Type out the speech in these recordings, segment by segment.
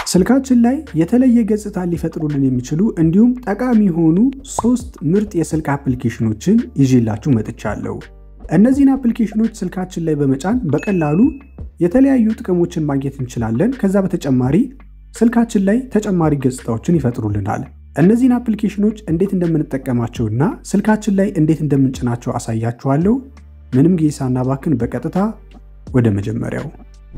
ስልካችን ላይ የተለየ ገጽታ ሊፈጥሩልን የሚችሉ እንዲሁም ጠቃሚ የሆኑ ሶስት ምርጥ የስልክ አፕሊኬሽኖችን ይዤላችሁ መጥቻለሁ። እነዚህን አፕሊኬሽኖች ስልካችን ላይ በመጫን በቀላሉ የተለያዩ ጥቅሞችን ማግኘት እንችላለን። ከዛ በተጨማሪ ስልካችን ላይ ተጨማሪ ገጽታዎችን ይፈጥሩልናል። እነዚህን አፕሊኬሽኖች እንዴት እንደምንጠቀማቸውና ስልካችን ላይ እንዴት እንደምንጭናቸው አሳያችኋለሁ። ምንም ጊዜ ሳናባክን በቀጥታ ወደ መጀመሪያው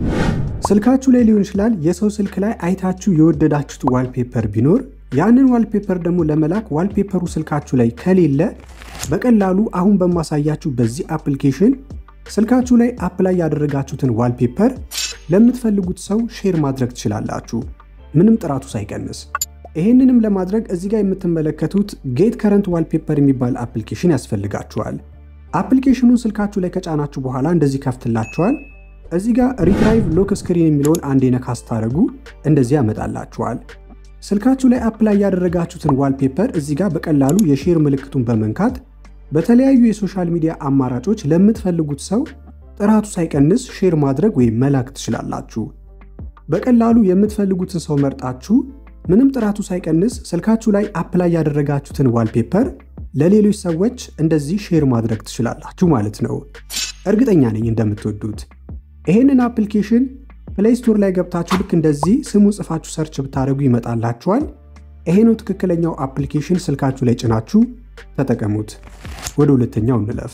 ስልካችሁ ላይ ሊሆን ይችላል የሰው ስልክ ላይ አይታችሁ የወደዳችሁት ዋልፔፐር ቢኖር ያንን ዋልፔፐር ደግሞ ለመላክ ዋልፔፐሩ ስልካችሁ ላይ ከሌለ በቀላሉ አሁን በማሳያችሁ በዚህ አፕሊኬሽን ስልካችሁ ላይ አፕላይ ያደረጋችሁትን ዋልፔፐር ለምትፈልጉት ሰው ሼር ማድረግ ትችላላችሁ፣ ምንም ጥራቱ ሳይቀንስ። ይህንንም ለማድረግ እዚህ ጋር የምትመለከቱት ጌት ከረንት ዋልፔፐር የሚባል አፕሊኬሽን ያስፈልጋችኋል። አፕሊኬሽኑን ስልካችሁ ላይ ከጫናችሁ በኋላ እንደዚህ ከፍትላችኋል። እዚህ ጋር ሪትራይቭ ሎክ ስክሪን የሚለውን አንዴ ነካ ስታደርጉ እንደዚህ ያመጣላችኋል። ስልካችሁ ላይ አፕላይ ያደረጋችሁትን ዋልፔፐር እዚህ ጋር በቀላሉ የሼር ምልክቱን በመንካት በተለያዩ የሶሻል ሚዲያ አማራጮች ለምትፈልጉት ሰው ጥራቱ ሳይቀንስ ሼር ማድረግ ወይም መላክ ትችላላችሁ። በቀላሉ የምትፈልጉትን ሰው መርጣችሁ ምንም ጥራቱ ሳይቀንስ ስልካችሁ ላይ አፕላይ ያደረጋችሁትን ዋልፔፐር ለሌሎች ሰዎች እንደዚህ ሼር ማድረግ ትችላላችሁ ማለት ነው። እርግጠኛ ነኝ እንደምትወዱት። ይህንን አፕሊኬሽን ፕሌይ ስቶር ላይ ገብታችሁ ልክ እንደዚህ ስሙ ጽፋችሁ ሰርች ብታደርጉ ይመጣላችኋል። ይሄ ነው ትክክለኛው አፕሊኬሽን። ስልካችሁ ላይ ጭናችሁ ተጠቀሙት። ወደ ሁለተኛው እንለፍ።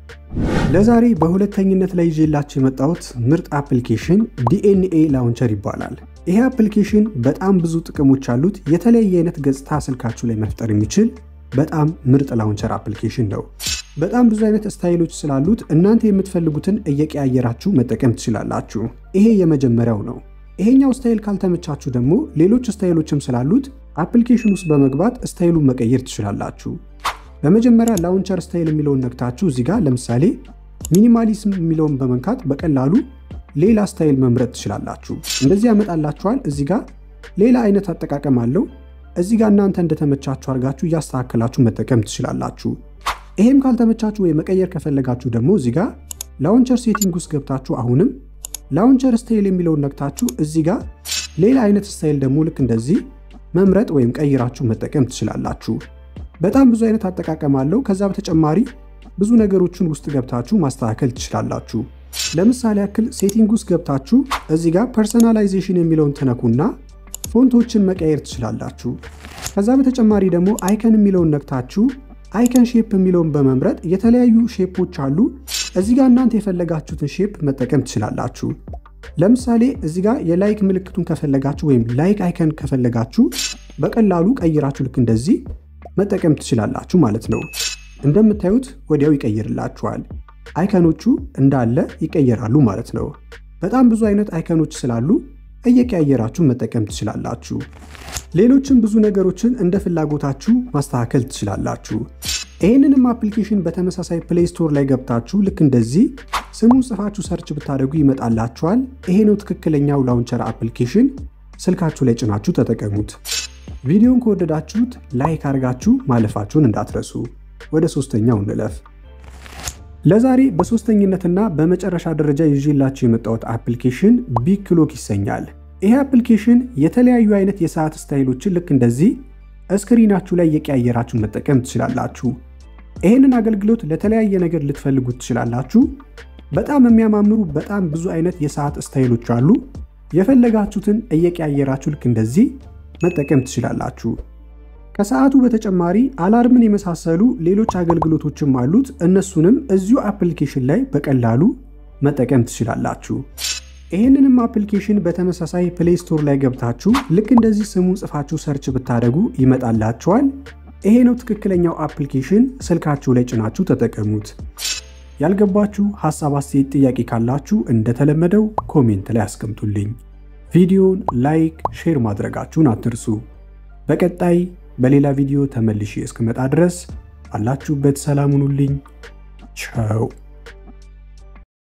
ለዛሬ በሁለተኝነት ላይ ይዤላችሁ የመጣሁት ምርጥ አፕሊኬሽን ዲኤንኤ ላውንቸር ይባላል። ይሄ አፕሊኬሽን በጣም ብዙ ጥቅሞች አሉት። የተለያየ አይነት ገጽታ ስልካችሁ ላይ መፍጠር የሚችል በጣም ምርጥ ላውንቸር አፕሊኬሽን ነው። በጣም ብዙ አይነት ስታይሎች ስላሉት እናንተ የምትፈልጉትን እየቀያየራችሁ መጠቀም ትችላላችሁ። ይሄ የመጀመሪያው ነው። ይሄኛው ስታይል ካልተመቻችሁ ደግሞ ሌሎች ስታይሎችም ስላሉት አፕሊኬሽን ውስጥ በመግባት ስታይሉን መቀየር ትችላላችሁ። በመጀመሪያ ላውንቸር ስታይል የሚለውን ነክታችሁ እዚህ ጋር ለምሳሌ ሚኒማሊዝም የሚለውን በመንካት በቀላሉ ሌላ ስታይል መምረጥ ትችላላችሁ። እንደዚህ ያመጣላችኋል። እዚህ ጋር ሌላ አይነት አጠቃቀም አለው። እዚህ ጋር እናንተ እንደተመቻችሁ አድርጋችሁ እያስተካከላችሁ መጠቀም ትችላላችሁ። ይሄም ካልተመቻችሁ ወይ መቀየር ከፈለጋችሁ ደግሞ እዚህ ጋር ላውንቸር ሴቲንግ ውስጥ ገብታችሁ አሁንም ላውንቸር ስታይል የሚለውን ነክታችሁ እዚህ ጋር ሌላ አይነት ስታይል ደግሞ ልክ እንደዚህ መምረጥ ወይም ቀይራችሁ መጠቀም ትችላላችሁ። በጣም ብዙ አይነት አጠቃቀም አለው። ከዛ በተጨማሪ ብዙ ነገሮችን ውስጥ ገብታችሁ ማስተካከል ትችላላችሁ። ለምሳሌ ያክል ሴቲንግ ውስጥ ገብታችሁ እዚህ ጋር ፐርሰናላይዜሽን የሚለውን ትነኩና ፎንቶችን መቀየር ትችላላችሁ። ከዛ በተጨማሪ ደግሞ አይከን የሚለውን ነክታችሁ አይከን ሼፕ የሚለውን በመምረጥ የተለያዩ ሼፖች አሉ። እዚህ ጋር እናንተ የፈለጋችሁትን ሼፕ መጠቀም ትችላላችሁ። ለምሳሌ እዚህ ጋር የላይክ ምልክቱን ከፈለጋችሁ ወይም ላይክ አይከን ከፈለጋችሁ በቀላሉ ቀይራችሁ ልክ እንደዚህ መጠቀም ትችላላችሁ ማለት ነው። እንደምታዩት ወዲያው ይቀይርላችኋል። አይከኖቹ እንዳለ ይቀየራሉ ማለት ነው። በጣም ብዙ አይነት አይከኖች ስላሉ እየቀያየራችሁ መጠቀም ትችላላችሁ። ሌሎችም ብዙ ነገሮችን እንደ ፍላጎታችሁ ማስተካከል ትችላላችሁ። ይህንንም አፕሊኬሽን በተመሳሳይ ፕሌይ ስቶር ላይ ገብታችሁ ልክ እንደዚህ ስሙን ጽፋችሁ ሰርች ብታደርጉ ይመጣላችኋል። ይሄ ነው ትክክለኛው ላውንቸር አፕሊኬሽን። ስልካችሁ ላይ ጭናችሁ ተጠቀሙት። ቪዲዮን ከወደዳችሁት ላይክ አድርጋችሁ ማለፋችሁን እንዳትረሱ። ወደ ሶስተኛው እንለፍ። ለዛሬ በሶስተኝነትና በመጨረሻ ደረጃ ይዤላችሁ የመጣሁት አፕሊኬሽን ቢግ ክሎክ ይሰኛል። ይሄ አፕሊኬሽን የተለያዩ አይነት የሰዓት ስታይሎችን ልክ እንደዚህ እስክሪናችሁ ላይ እየቀያየራችሁ መጠቀም ትችላላችሁ። ይህንን አገልግሎት ለተለያየ ነገር ልትፈልጉት ትችላላችሁ። በጣም የሚያማምሩ በጣም ብዙ አይነት የሰዓት ስታይሎች አሉ። የፈለጋችሁትን እየቀያየራችሁ ልክ እንደዚህ መጠቀም ትችላላችሁ። ከሰዓቱ በተጨማሪ አላርምን የመሳሰሉ ሌሎች አገልግሎቶችም አሉት። እነሱንም እዚሁ አፕሊኬሽን ላይ በቀላሉ መጠቀም ትችላላችሁ። ይህንንም አፕሊኬሽን በተመሳሳይ ፕሌይ ስቶር ላይ ገብታችሁ ልክ እንደዚህ ስሙን ጽፋችሁ ሰርች ብታደርጉ ይመጣላችኋል። ይሄ ነው ትክክለኛው አፕሊኬሽን። ስልካችሁ ላይ ጭናችሁ ተጠቀሙት። ያልገባችሁ ሀሳብ፣ አስተያየት፣ ጥያቄ ካላችሁ እንደተለመደው ኮሜንት ላይ አስቀምጡልኝ። ቪዲዮን ላይክ፣ ሼር ማድረጋችሁን አትርሱ። በቀጣይ በሌላ ቪዲዮ ተመልሼ እስክመጣ ድረስ አላችሁበት ሰላም ሁኑልኝ። ቻው